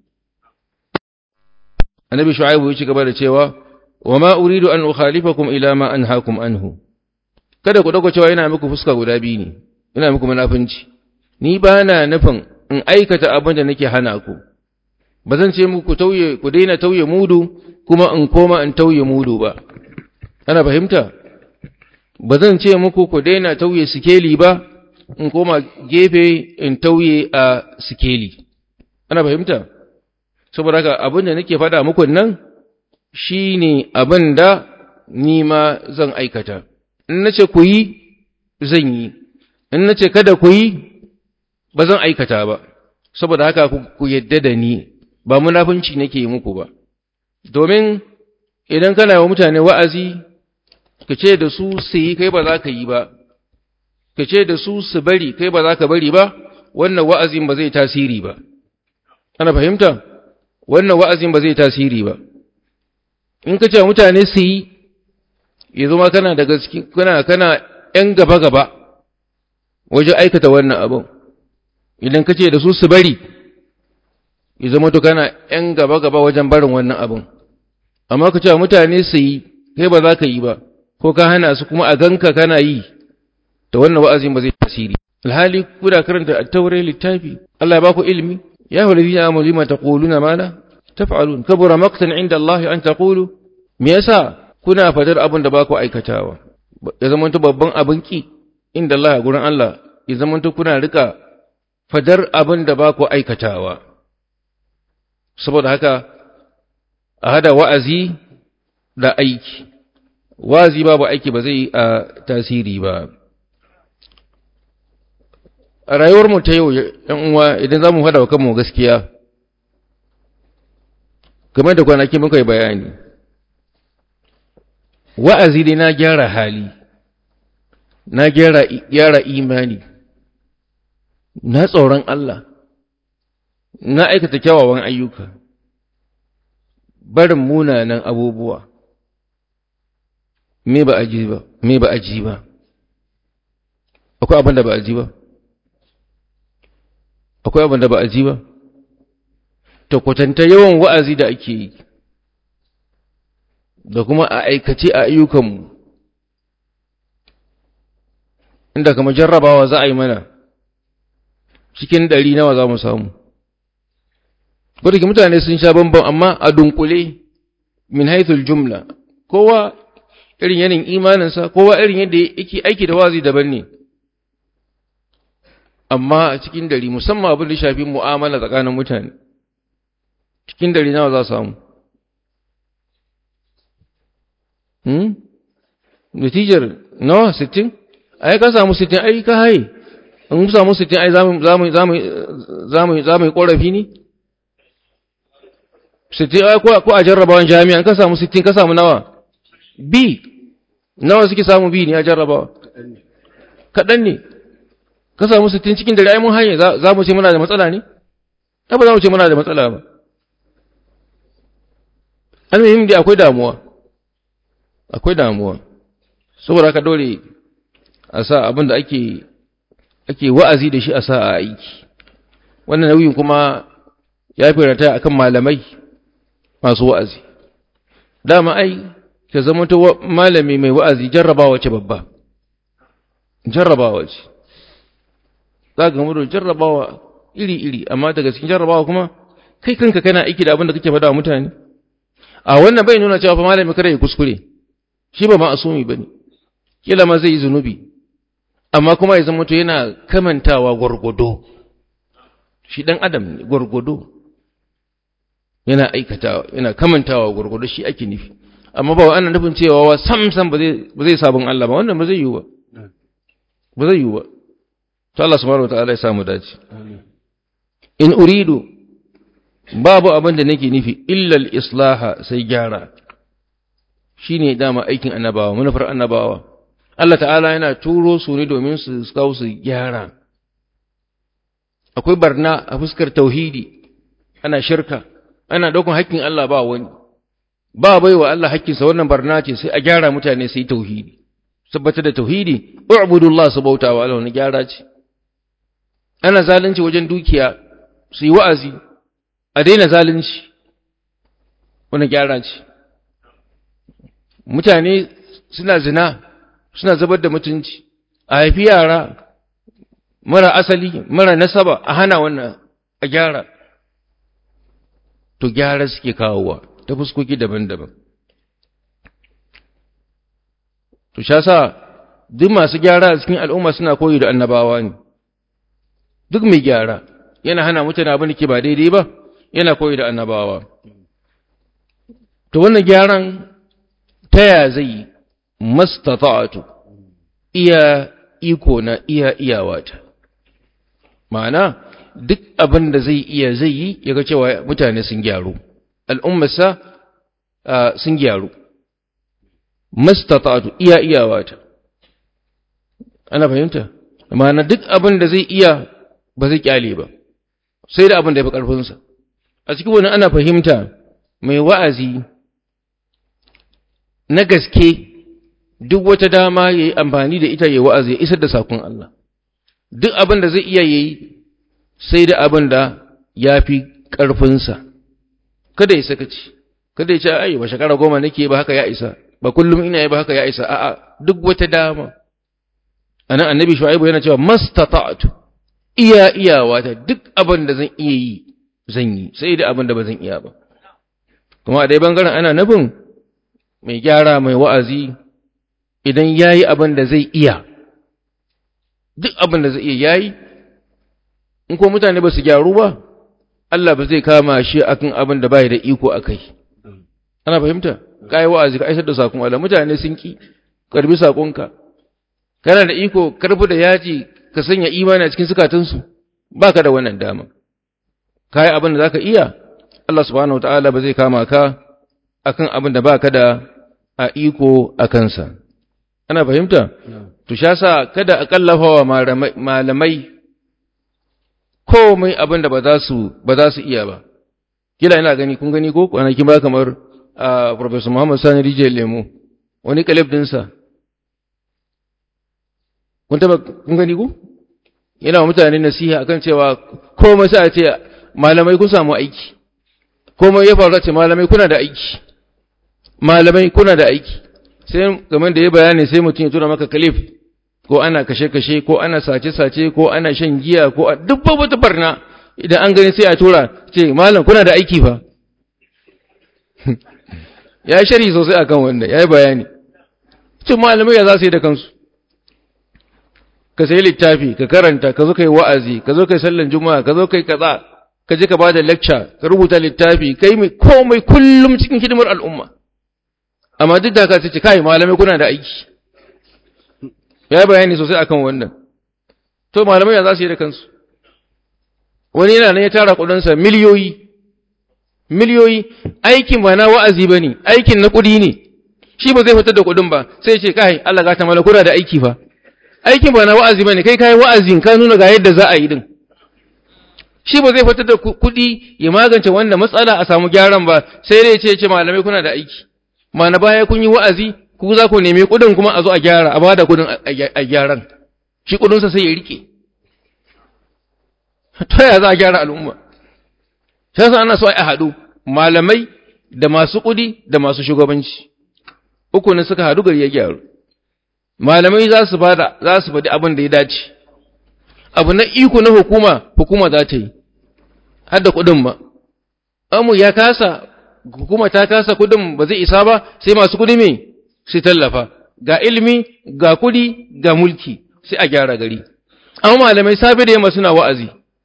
annabi shu'aibu ya ci gaba da cewa wa ma uridu an ukhalifakum ila ma anhaakum anhu kada ku dauko cewa yana muku fuska guda biyu ne ina muku munafinci ni ba na nufin in aikata abin da nake hana ku ba zan ce muku tauye ku daina tauye mudu kuma in koma in tauye mudu ba ana fahimta ba zan ce muku ku daina tauye sikeli ba in koma gefe in tauye a sikeli ana fahimta saboda haka abin da nake faɗa muku nan shine abin da ni ma zan aikata in nace ku yi zan yi in na ce kada ku yi ba zan aikata ba saboda haka ku yadda da ni ba munafunci nake yi muku ba domin idan kana wa mutane wa'azi ka ce da su su yi kai ba za ka yi ba ka ce da su su bari kai ba za ka bari ba wannan wa'azin ba zai tasiri ba ana fahimta wannan wa'azin ba zai tasiri ba in ka ce mutane su yi ya zama kana daga cikin kana kana ‘yan gaba-gaba wajen aikata wannan abin idan ka ce da su su bari ya zama to kana ‘yan gaba-gaba wajen barin wannan abin amma ka ce mutane su yi kai ba za ka yi ba ko ka hana su kuma a ganka kana yi da wannan wa'azin ba zai tasiri alhali kuna karanta at-taurat littafi Allah ya baku ilimi ya hu ladina amanu lima taquluna ma la taf'alun kabura maqtan inda Allah an taqulu me yasa kuna fadar abin da baku aikatawa ya zamanto babban abin ki inda Allah a gurin Allah ya zamanto kuna rika fadar abin da baku aikatawa saboda haka a hada wa'azi da aiki wa'azi babu aiki ba zai a tasiri ba a rayuwarmu ta yau ‘yan uwa idan za mu hada wa kanmu gaskiya game da kwanaki muka yi bayani wa'azi dai na gyara hali na gyara imani na tsoron Allah na aikata kyawawan ayyuka barin munanan abubuwa me ba a ji ba me ba a ji ba akwai abin da ba a ji ba akwai abin da ba a ji ba ta kwatanta yawan wa'azi da ake yi da kuma a aikace a ayyukanmu inda kama jarrabawa za a yi mana cikin ɗari nawa za mu samu wadda mutane sun sha bambam amma a dunkule min haithul jumla kowa irin yanin imaninsa kowa irin yadda yake aiki da wazi daban ne amma a cikin dari musamman abin da shafi mu'amala tsakanin mutane cikin dari nawa za samu hmm natijar nawa 60 ai ka samu 60 ai ka haye in ku samu 60 ai zamu zamu zamu zamu zamu korafi ne 60 ai ko ko a jarrabawan jami'a ka samu 60 ka samu nawa B nawa suke samu B ne a jarrabawa kaɗan ne ka samu sittin cikin dare ai mun hanye za mu ce muna da matsala ne ba za mu ce muna da matsala ba almuhim dai akwai damuwa akwai damuwa saboda haka dole a sa abin da ake ake wa'azi da shi a sa a aiki wannan nauyin kuma ya fi rata akan malamai masu wa'azi dama ai ka zama ta malami mai wa'azi jarrabawa ce babba jarrabawa ce za ka gamu da jarrabawa iri-iri amma daga cikin jarrabawa kuma kai kanka kana aiki da abin da kake faɗa wa mutane a wannan bai nuna cewa fa malami kada ya kuskure shi ba ma'asumi bane kila ma zai yi zunubi amma kuma ya zama to yana kamantawa gwargwado shi dan adam ne gwargwado yana aikatawa yana kamantawa gwargwado shi ake nufi amma ba ana nufin cewa wa sam sam ba zai ba zai sabon Allah ba wannan ba zai yiwu ba ba zai yiwu ba to Allah subhanahu wataala ya samu dace in uridu babu abin da nake nufi illa al-islaha sai gyara shine dama aikin annabawa manufar annabawa Allah ta'ala yana turo su ne domin su kawo su gyara akwai barna a fuskar tauhidi ana shirka ana daukan haƙƙin Allah ba wani ba baiwa Allah haƙƙinsa wannan barna ce sai a gyara mutane sai tauhidi tabbata da tauhidi u'budullah su bauta wa Allah wani gyara ce ana zalunci wajen dukiya su yi wa'azi a daina zalunci wani gyara ce mutane suna zina suna zubar da mutunci a haifi yara mara asali mara nasaba a hana wannan a gyara to gyara suke kawowa ta fuskoki daban-daban to sha sa duk masu gyara a cikin al'umma suna koyi da annabawa ne duk mai gyara yana hana mutane abin da ke ba daidai ba yana koyi da annabawa to wannan gyaran ta ya zai mastata'atu iya iko na iya iyawata ma'ana duk abin da zai iya zai yi ya ga cewa mutane sun gyaru al'ummarsa sun gyaru mastata'atu iya iyawata ana fahimta ma'ana duk abin da zai iya ba zai kyale ba sai da abin da ya fi ƙarfinsa a cikin wani ana fahimta mai wa'azi na gaske duk wata dama ya yi amfani da ita ya wa'azi ya isar da sakon Allah duk abin da zai iya yi sai da abin da ya fi ƙarfinsa kada ya sakaci kada ya ce ai ba shekara goma nake ba haka ya isa ba kullum ina yi ba haka ya isa a'a duk wata dama anan annabi shu'aibu yana cewa mastata'tu iya iyawa ta duk abin da zan iya yi zan yi sai da abin da ba zan iya ba kuma a dai bangaren ana nufin mai gyara mai wa'azi idan yayi abin da zai iya duk abin da zai iya yayi in ko mutane ba su gyaru ba Allah ba zai kama shi akan abin da bai da iko akai ana fahimta kai wa'azi ka aisar da sakon Allah mutane sun ki karbi sakonka kana da iko karfi da yaji ka sanya imani a cikin sukatansu baka da wannan dama kai abin da zaka iya Allah subhanahu wataala ba zai kama ka akan abin da baka da a iko a kansa ana fahimta to sha sa kada a kallafa wa malamai komai abin da ba za su ba za su iya ba kila ina gani kun gani ko kwanaki ba kamar a professor Muhammad Sani Rijiyar Lemo wani kalib dinsa kun taba kun gani ko yana wa mutane nasiha akan cewa komai sai a ce malamai kun samu aiki komai ya faru ce malamai kuna da aiki malamai kuna da aiki sai game da ya bayani sai mutum ya tura maka kalif ko ana kashe-kashe ko ana sace-sace ko ana shan giya ko a duk wata barna idan an gani sai a tura ce malam kuna da aiki fa ya shari sosai akan wanda ya yi bayani ce malamai ya za su yi da kansu ka sayi littafi ka karanta ka zo kai wa'azi ka zo kai sallan juma'a ka zo kai kaza ka je ka ba da lecture ka rubuta littafi kai mai komai kullum cikin hidimar al'umma amma duk da ka ce kai malamai kuna da aiki ya bayani sosai akan wannan to malamai ya za su yi da kansu wani yana nan ya tara kudinsa miliyoyi miliyoyi aikin ba na wa'azi ba ne aikin na kudi ne shi ba zai fitar da kudin ba sai ce kai Allah ga ta mala kuna da aiki fa aikin ba na wa'azi ba ne kai kai wa'azin ka nuna ga yadda za a yi din shi ba zai fitar da kudi ya magance wannan matsala a samu gyaran ba sai dai ce ce malamai kuna da aiki ma na baya kun yi wa'azi ku za ku nemi kudin kuma a zo a gyara a bada kudin a gyaran shi kudinsa sai ya rike ta ya za a gyara al'umma sai sa ana so a haɗu malamai da masu kudi da masu shugabanci uku ne suka haɗu gari ya gyaru malamai za su bada za su faɗi abin da ya dace abu na iko na hukuma hukuma za ta yi har da kudin ma amu ya kasa hukuma ta kasa kudin ba zai isa ba sai masu kudi me sai tallafa ga ilimi ga kudi ga mulki sai a gyara gari amma malamai safe da yamma suna wa'azi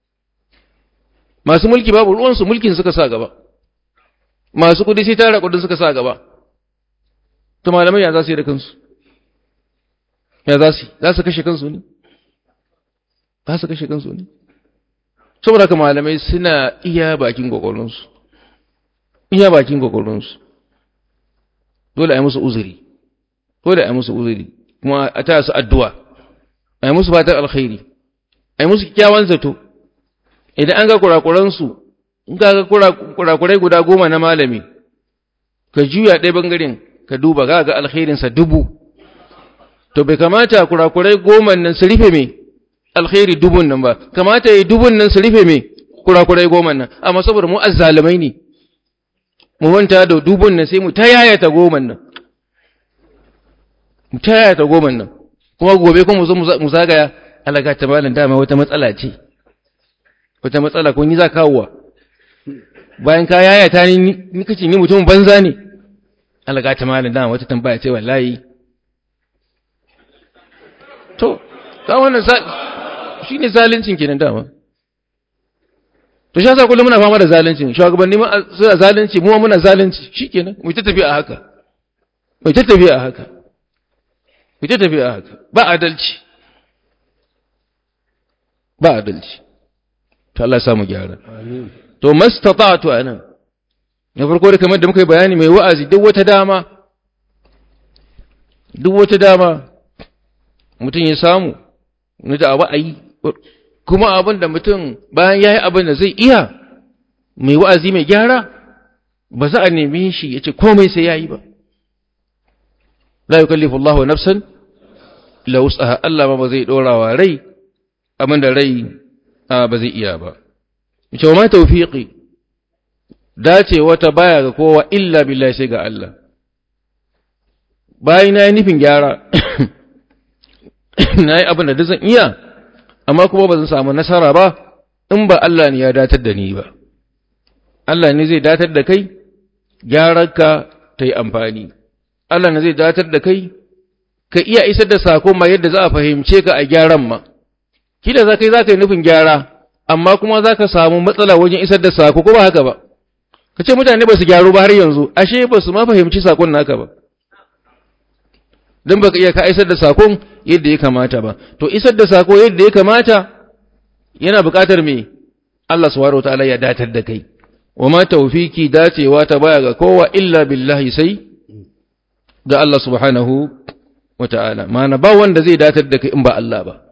masu mulki babu ruwansu mulkin suka sa gaba masu kudi sai tara kudin suka sa gaba to malamai ya za su yi da kansu ya za su za su kashe kansu ne ba su kashe kansu ne saboda haka malamai suna iya bakin gwagwarinsu iya bakin gwagwarinsu dole a yi musu uzuri dole a yi musu uzuri kuma a ta su addu'a a yi musu fatan alkhairi a yi musu kyakkyawan zato idan an ga kurakuransu in ka ga kurakurai guda goma na malami ka juya ɗaya bangaren ka duba ga ga alkhairinsa dubu to bai kamata kurakurai goma nan su rufe mai alkhairi dubun nan ba kamata yi dubun nan su rufe mai kurakurai goma nan amma saboda mu azzalimai ne mu manta da dubun nan sai mu ta yayata goma nan mu ta yayata goma nan kuma gobe kuma mu zo mu zagaya alaga ta malam dama wata matsala ce wata matsala ko ni za kawowa bayan ka yayata ni ni kace ni mutum banza ne alaga ta malam dama wata tambaya ce wallahi to ta wannan shi ne zalincin kenan dama to shi yasa kullum muna fama da zalincin shugabanni ma suna zalunci mu muna zalunci shikenan mu ta tafi a haka mu ta tafi a haka mu ta tafi a haka ba adalci ba adalci to Allah ya samu gyara to mastata'tu anan na farko da kamar da muka yi bayani mai wa'azi duk wata dama duk wata dama mutum ya samu na da abu a yi kuma abin da mutum bayan ya yi abin da zai iya mai wa'azi mai gyara ba za a nemi shi ya ce komai sai ya yi ba la yi kallifu Allah wa nafsan la wutsaha Allah ma ba zai ɗora wa rai abin da rai ba zai iya ba ce wa ma taufiƙi dace wata baya ga kowa illa billahi sai ga Allah bayan na yi nufin gyara na yi abin da zan iya amma kuma ba zan samu nasara ba in ba Allah ne ya datar da ni ba Allah ne zai datar da kai gyararka ta yi amfani Allah ne zai datar da kai ka iya isar da sako ma yadda za a fahimce ka a gyaran ma kida za kai za ka yi nufin gyara amma kuma za ka samu matsala wajen isar da sako ko ba haka ba ka ce mutane ba su gyaru ba har yanzu ashe ba su ma fahimci sakon naka ba don baka iya ka isar da sakon yadda ya kamata ba to isar da sako yadda ya kamata yana buƙatar me Allah subhanahu wataala ya datar da kai wa ma tawfiki dacewa ta baya ga kowa illa billahi sai ga Allah subhanahu wataala ma'ana ba wanda zai datar da kai in ba Allah ba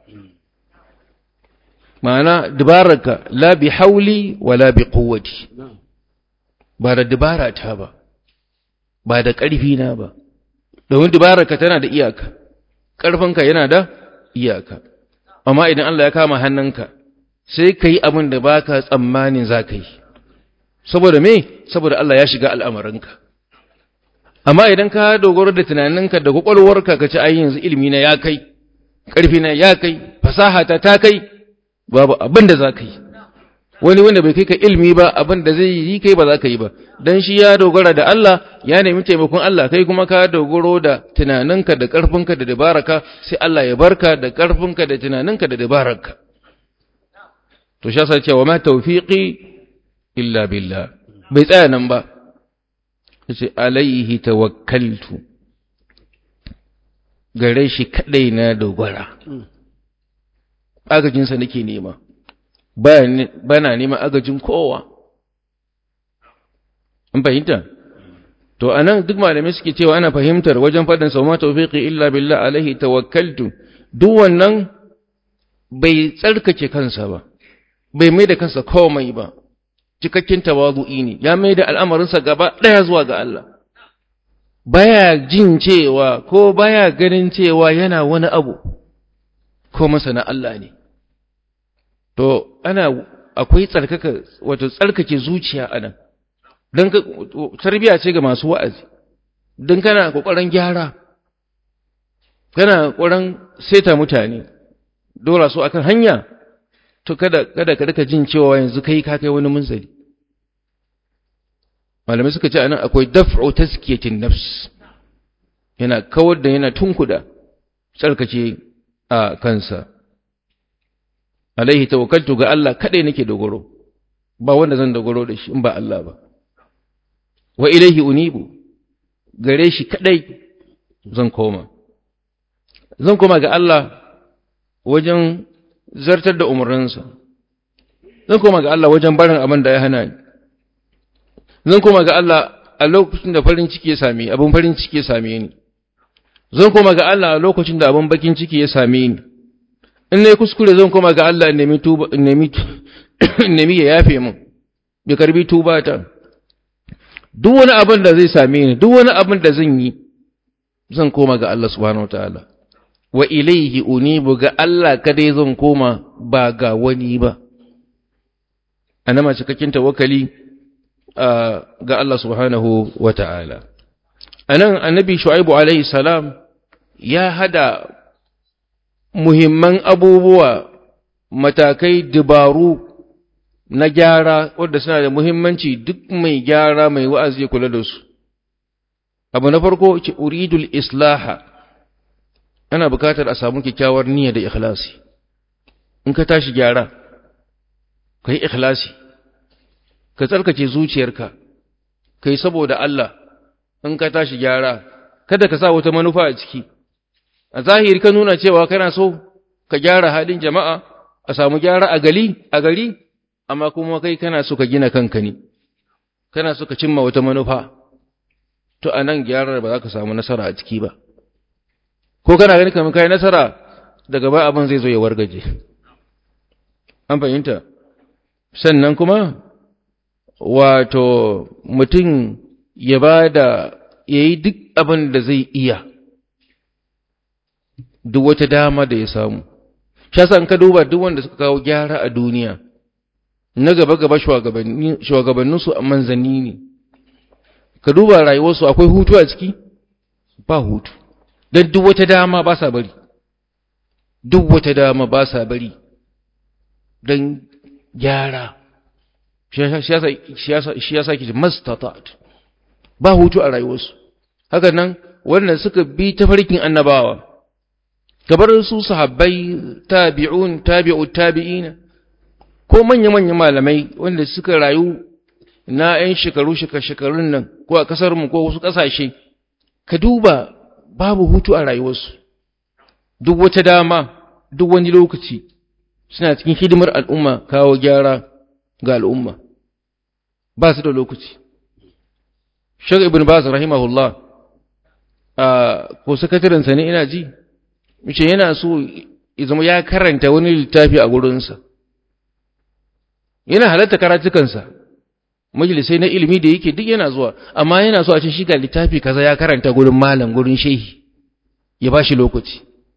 ma'ana dabararka la bi hauli wala bi quwwati ba da dabara ta ba ba da ƙarfi na ba domin dabararka tana da iyaka ƙarfinka yana da iyaka amma idan Allah ya kama hannunka sai ka yi abin da ba ka tsammanin za ka yi saboda me saboda Allah ya shiga al'amarinka amma idan ka dogaro da tunaninka da kwakwalwarka ka ci ai yanzu ilimi na ya kai ƙarfi na ya kai fasaha ta ta kai babu abin da za ka yi wani wanda bai kai ka ilimi ba abin da zai yi kai ba za ka yi ba dan shi ya dogara da Allah ya nemi taimakon Allah kai kuma ka dogaro da tunaninka da ƙarfinka da dabaraka sai Allah ya barka da ƙarfinka da tunaninka da dabararka to sha sai cewa ma tawfiqi illa billah bai tsaya nan ba yace alaihi tawakkaltu gare shi kadai na dogara agajinsa nake nema bana neman agajin kowa an fahimta to anan duk malamai suke cewa ana fahimtar wajen faɗin sau ma tawfiqi illa billah alaihi tawakkaltu duk wannan bai tsarkake kansa ba bai mai da kansa komai ba cikakken tawazu'i ne ya mai da al'amarinsa gaba ɗaya zuwa ga Allah baya jin cewa ko baya ganin cewa yana wani abu ko masana Allah ne to ana akwai tsarkaka wato tsarkake zuciya anan dan tarbiya ce ga masu wa'azi dan kana kokarin gyara kana kokarin seta mutane dora su akan hanya to kada kada ka rika jin cewa yanzu kai ka kai wani munzali malamai suka ce anan akwai daf'u tazkiyatin nafs yana kawar da yana tunkuda tsarkake a kansa alaihi tawakkaltu ga Allah kadai nake dogaro ba wanda zan dogaro da shi in ba Allah ba wa ilaihi unibu gare shi kadai zan koma zan koma ga Allah wajen zartar da umarninsa zan koma ga Allah wajen barin abin da ya hana ni zan koma ga Allah a lokacin da farin ciki ya same abin farin ciki ya same ni zan koma ga Allah a lokacin da abin bakin ciki ya same ni in nayi kuskure zan koma ga Allah in nemi tuba in nemi in nemi ya yafe min ya karbi tuba ta duk wani abin da zai same ni duk wani abin da zan yi zan koma ga Allah subhanahu wataala wa ilaihi unibu ga Allah kadai zan koma ba ga wani ba anama cikakken tawakkali ga Allah subhanahu wata'ala anan annabi shu'aibu alaihi salam ya hada muhimman abubuwa matakai dabaru na gyara wanda suna da muhimmanci duk mai gyara mai wa'azi ya kula da su abu na farko ce uridul islaha ana bukatar a samu kyakkyawar niyya da ikhlasi in ka tashi gyara ka yi ikhlasi ka tsarkake zuciyarka ka yi saboda Allah in ka tashi gyara kada ka sa wata manufa a ciki a zahiri ka nuna cewa kana so ka gyara halin jama'a a samu gyara a gari a gari amma kuma kai kana so ka gina kanka ne kana so ka cimma wata manufa to a nan gyarar ba za ka samu nasara a ciki ba ko kana gani kamar kai nasara daga ba abin zai zo ya wargaje an fahimta sannan kuma wato mutum ya ba da ya yi duk abin da zai iya duk wata dama da ya samu shasa ka duba duk wanda suka kawo gyara a duniya na gaba-gaba shugabanninsu a manzanni ne ka duba rayuwarsu akwai hutu a ciki ba hutu don duk wata dama ba sa bari duk wata dama ba sa bari don gyara shi ya sa ki mastatat ba hutu a rayuwarsu haka nan wannan suka bi ta farkin annabawa gabar su sahabbai tabi'un tabi'u tabi'ina ko manya-manya malamai wanda suka rayu na 'yan shekaru shekarun nan ko a kasarmu ko wasu ƙasashe ka duba babu hutu a rayuwarsu duk wata dama duk wani lokaci suna cikin hidimar al'umma kawo gyara ga al'umma ba su da lokaci shag ibn baz rahimahullah a ko sakatarinsa ne ina ji mace yana so ya zama ya karanta wani littafi a gurinsa yana halatta karatukansa majalisai na ilimi da yake duk yana zuwa amma yana so a ce shi ga littafi kaza ya karanta gurin malam gurin shehi ya ba shi lokaci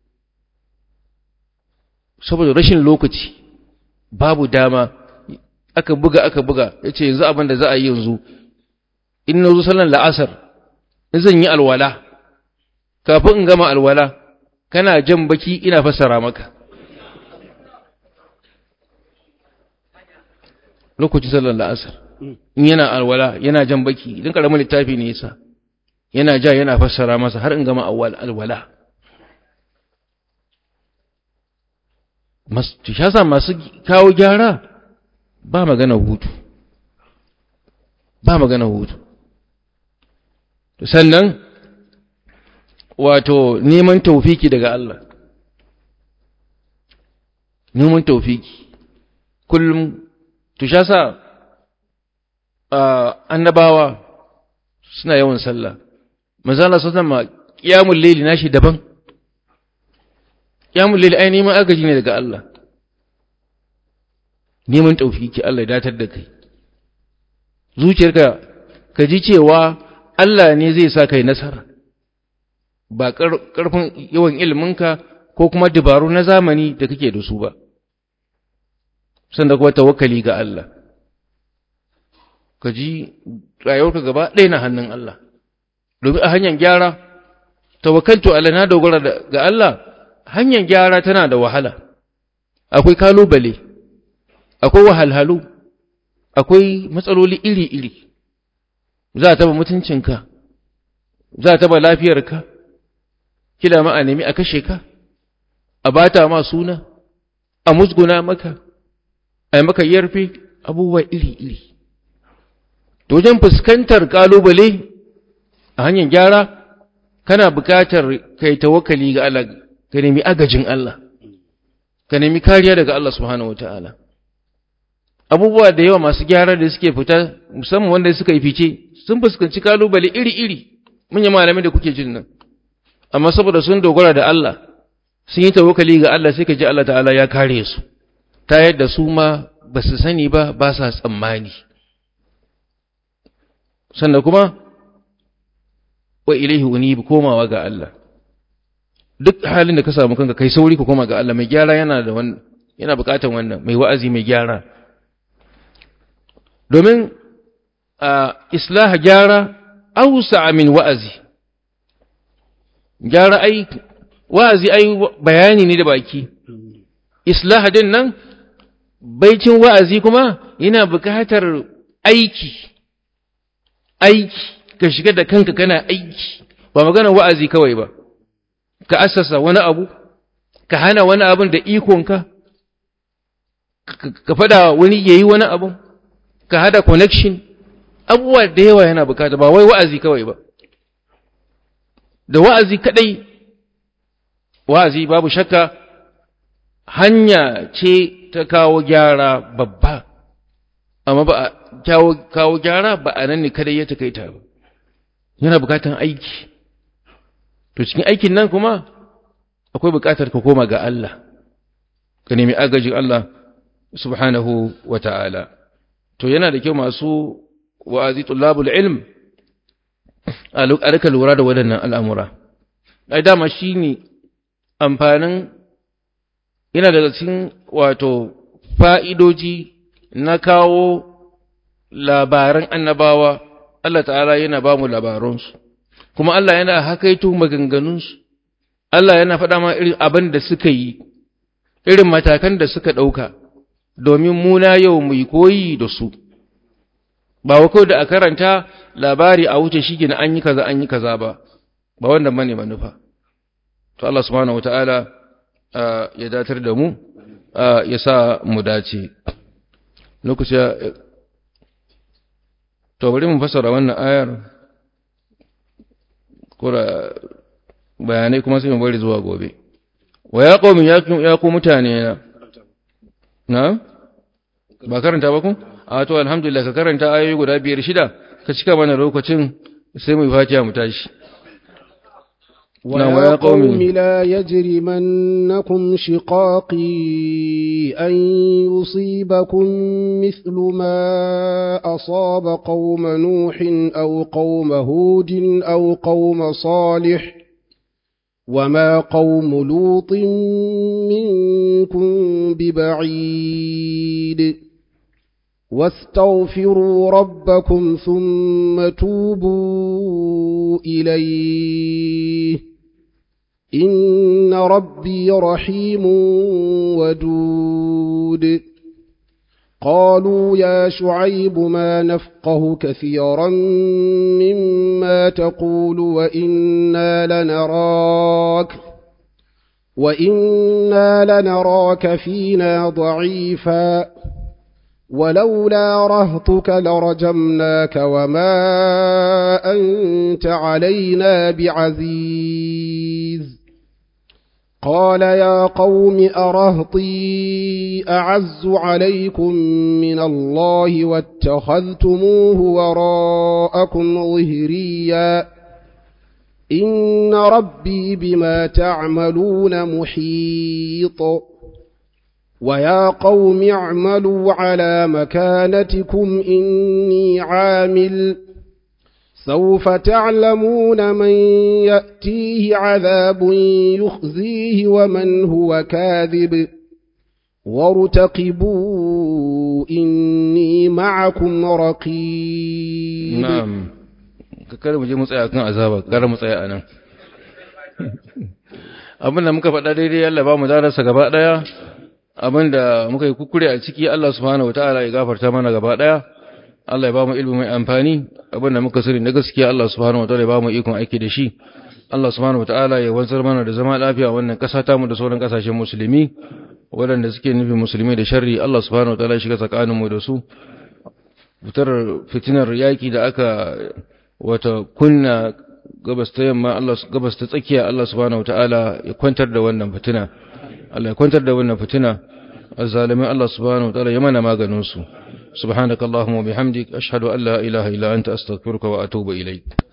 saboda rashin lokaci babu dama aka buga aka buga ya ce yanzu abin da za a yi yanzu in na zo sallan la'asar in zan yi alwala kafin in gama alwala kana jan baki ina fassara maka lokacin sallar la'asar in yana alwala yana jan baki idan karamin littafi ne yasa yana ja yana fassara masa har in gama alwala shasa masu kawo gyara ba magana hutu ba magana hutu sannan wato neman taufiki daga Allah neman taufiki kullum to sha sa annabawa suna yawan sallah manzala sun ma qiyamul layli nashi daban qiyamul layli ai neman agaji ne daga Allah neman taufiki Allah ya datar da kai zuciyarka ka ji cewa Allah ne zai sa kai nasara ba ƙarfin yawan iliminka ko kuma dabaru na zamani da kake da su ba sanda kuma tawakkali ga Allah ka ji rayuwarka gaba ɗaya na hannun Allah domin a hanyar gyara tawakkaltu Allah na dogara ga Allah hanyar gyara tana da wahala akwai kalubale akwai wahalhalu akwai matsaloli iri-iri za a taba mutuncinka za a taba lafiyarka kila ma a nemi a kashe ka a bata ma suna a musguna maka a maka yarfe abubuwa iri-iri wajen fuskantar kalubale a hanyar gyara kana bukatar kai tawakkali ga Allah ka nemi agajin Allah ka nemi kariya daga Allah subhanahu wataala abubuwa da yawa masu gyara da suke fita musamman wanda suka yi fice sun fuskanci kalubale iri-iri manyan malamai da kuke jin nan amma saboda sun dogara da Allah sun yi tawakkali ga Allah sai ka ji Allah ta'ala ya kare su ta yadda su ma ba su sani ba ba sa tsammani sannan kuma wa ilaihi unib komawa ga Allah duk halin da ka samu kanka kai sauri ka koma ga Allah mai gyara yana da wannan yana bukatan wannan mai wa'azi mai gyara domin a islah gyara ausa min wa'azi gyara ai wa'azi ai bayani ne da baki islah din nan baicin wa'azi kuma yana bukatar aiki aiki ka shiga da kanka kana aiki ba magana wa'azi kawai ba ka assasa wani abu ka hana wani abin da ikonka ka fada wani yayi wani abu ka hada connection abubuwa da yawa yana bukata ba wai wa'azi kawai ba da wa'azi kadai wa'azi babu shakka hanya ce ta kawo gyara babba amma ba a kawo gyara ba a nan ne kada ya takaita ba yana bukatan aiki to cikin aikin nan kuma akwai bukatar ka koma ga Allah ka nemi agajin Allah subhanahu wa ta'ala to yana da kyau masu wa'azi tullabul ilm a rika lura da waɗannan al'amura ai dama shi ne amfanin yana daga cikin wato fa'idoji na kawo labaran annabawa Allah ta'ala yana ba mu labaransu kuma Allah yana hakaito maganganunsu Allah yana faɗa ma irin abin da suka yi irin matakan da suka ɗauka domin muna yau mu yi koyi da su ba wa kawai da a karanta labari a wuce shi gina an yi kaza an yi kaza ba ba wanda mane manufa to Allah subhanahu wataala ya datar da mu ya sa mu dace lokaci to bari mu fasara wannan ayar kura bayanai kuma sai mu bari zuwa gobe wa ya qaumi ya ku mutane na na ba karanta ba ku a to alhamdulillah ka karanta ayoyi guda biyar shida ka cika mana lokacin sai mu yi fatiha mu tashi ويا قوم لا يجرمنكم شقاقي أن يصيبكم مثل ما أصاب قوم نوح أو قوم هود أو قوم صالح وما قوم لوط منكم ببعيد واستغفروا ربكم ثم توبوا إليه إن ربي رحيم ودود قالوا يا شعيب ما نفقه كثيرا مما تقول وإنا لنراك وإنا لنراك فينا ضعيفا ولولا رهطك لرجمناك وما أنت علينا بعزيز قال يا قوم أرهطي أعز عليكم من الله واتخذتموه وراءكم ظهريا إن ربي بما تعملون محيط ويا قوم اعملوا على مكانتكم إني عامل سوف تعلمون من يأتيه عذاب يخزيه ومن هو كاذب وارتقبوا إني معكم رقيب نعم kada mu je mu tsaya kan azaba kada mu tsaya anan abin da muka faɗa daidai Allah ba mu darasa gaba ɗaya abin da muka yi kukure a ciki Allah subhanahu wataala ya gafarta mana gaba ɗaya Allah ya ba mu ilimi mai amfani abin da muka sani na gaskiya Allah subhanahu wataala ya ba mu ikon aiki da shi Allah subhanahu wataala ya wanzar mana da zama lafiya wannan ƙasa ta mu da sauran ƙasashen musulmi waɗanda suke nufin musulmi da sharri Allah subhanahu wataala ya shiga tsakanin mu da su fitar fitinar yaki da aka wata kunna gabas ta yamma Allah gabas ta tsakiya Allah subhanahu wataala ya kwantar da wannan fitina Allah ya kwantar da wannan fitina azzalimin Allah subhanahu wataala ya mana maganin su subhanakallahumma wa bihamdik ashhadu an la ilaha illa anta astaghfiruka wa atubu ilayk